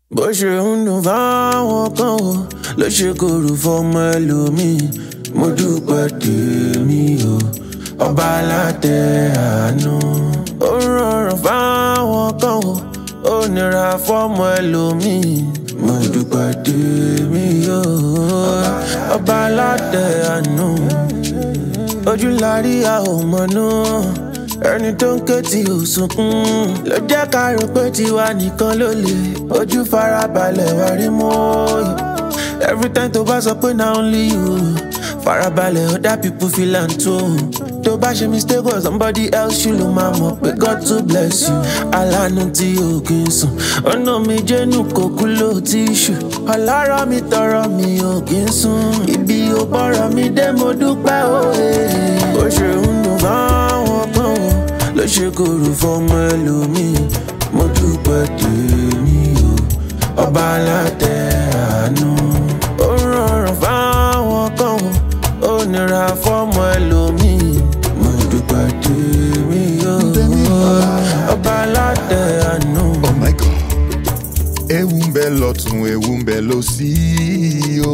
bó ṣe ń dùn fáwọn kan o ló ṣe kòrò fọmọ ẹlòmíì mo dúpẹ́ tèmi o ọba alátẹ àánú. ó rọrùn fáwọn kan o ó nira fọmọ ẹlòmíì mo dúpẹ́ tèmi o ọba alátẹ àánú. ojú la rí a ò mọ̀nú ẹni tó ń ké tí ò sunkún ló jẹ́ ká rò pé tiwa nìkan ló lè ojú farabalẹ̀ wá rí mọ́ every time tó bá sọ pé na only you farabalẹ̀ other people feel am too tó bá ṣe mistake or somebody else ṣì ló máa mọ̀ pé God to bless you alánú tí o kì í sùn ọ̀nà mi jẹ́nu kò kú ló ti ṣù ọlọ́rọ̀ mi tọrọ mi ò kì í sùn ibi ò bọ̀rọ̀ mi dé mo dúpẹ́ òye ó ṣe ń dùn fáwọn kan o ló ṣe kòrò fọmọ ẹlòmíì mo dúpẹ́ tèmi o ọba alátẹ àánú ó rọrùn fáwọn kan o ó nira fọmọ ẹlòmíì mo dúpẹ́ tèmi o ọba alátẹ àánú. Oh my God. Ewu ń bẹ lọ́tún, ewu ń bẹ lósì o.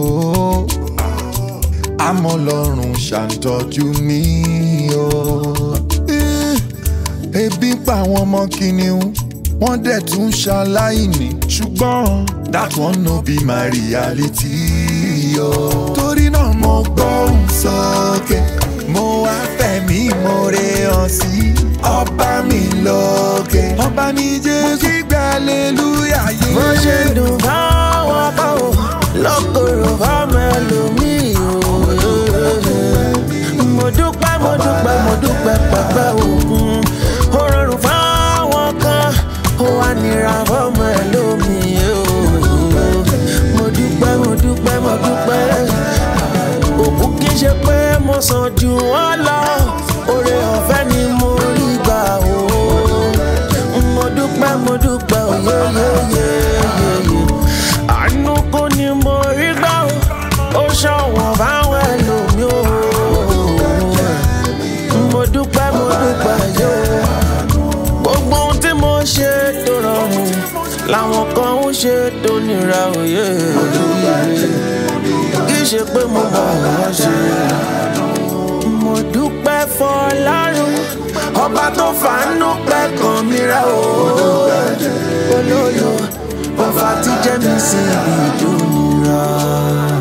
Àmọ́ Ọlọ́run ṣàǹtọ́jú mi o. Eh, Ebi ń pa àwọn ọmọ kìnìún, wọ́n dẹ̀ tún ṣaláìní. Ṣùgbọ́n that one no be my reality o. Torí náà mo gbóhùn sókè, mo wá fẹ̀mí ìmoore hàn sí ọba mi lókè. Ọba ní Jésù kígbe hallelujah yé. bó ṣe dùn fáwọn kan o lọ́kọ̀ọ̀rọ̀ fáwọn ẹlòmíì o. mo dúpẹ́ mo dúpẹ́ mo dúpẹ́ pẹ̀pẹ́ òkun ó rọrùn fáwọn kan ó wá nira fáwọn ẹlòmíì o. mo dúpẹ́ mo dúpẹ́ mo dúpẹ́ òkú kì í ṣe pé mo sàn jù wọ́n lọ oore ọ̀fẹ́ ni mo rí gbà o mo dúpẹ́ mo dúpẹ́ òye yeye yeye àánú kò ní mo rí gbà o ó ṣọ̀wọ́n báwọn ẹlòmíì o mo dúpẹ́ mo dúpẹ́ yó gbogbo ohun tí mo ṣe tó rọrùn làwọn kan ń ṣe tó nira òye kì í ṣe pé mo mọ̀ wọ́n ṣe mo dúpẹ́ fọlárun ọba tó fàánú pẹ́ kan mi rẹ̀ o olólo ọba tí jẹ́ mi sí ibi ìdúnira.